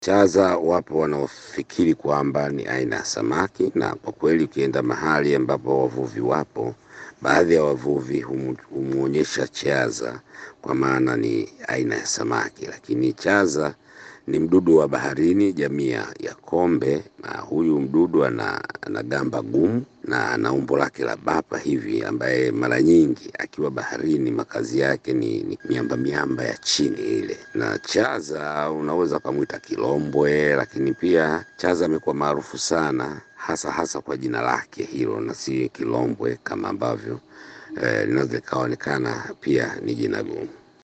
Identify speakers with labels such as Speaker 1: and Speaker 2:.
Speaker 1: Chaza wapo wanaofikiri kwamba ni aina ya samaki, na kwa kweli ukienda mahali ambapo wavuvi wapo, baadhi ya wavuvi humu- humwonyesha chaza kwa maana ni aina ya samaki, lakini chaza ni mdudu wa baharini jamii ya ya kombe, na huyu mdudu ana, ana gamba gumu na ana umbo lake la bapa hivi, ambaye mara nyingi akiwa baharini makazi yake ni, ni miamba miamba ya chini ile. Na chaza unaweza ukamwita kilombwe, lakini pia chaza amekuwa maarufu sana hasa hasa kwa jina lake hilo na si kilombwe kama ambavyo eh, linaweza likaonekana pia ni jina gumu.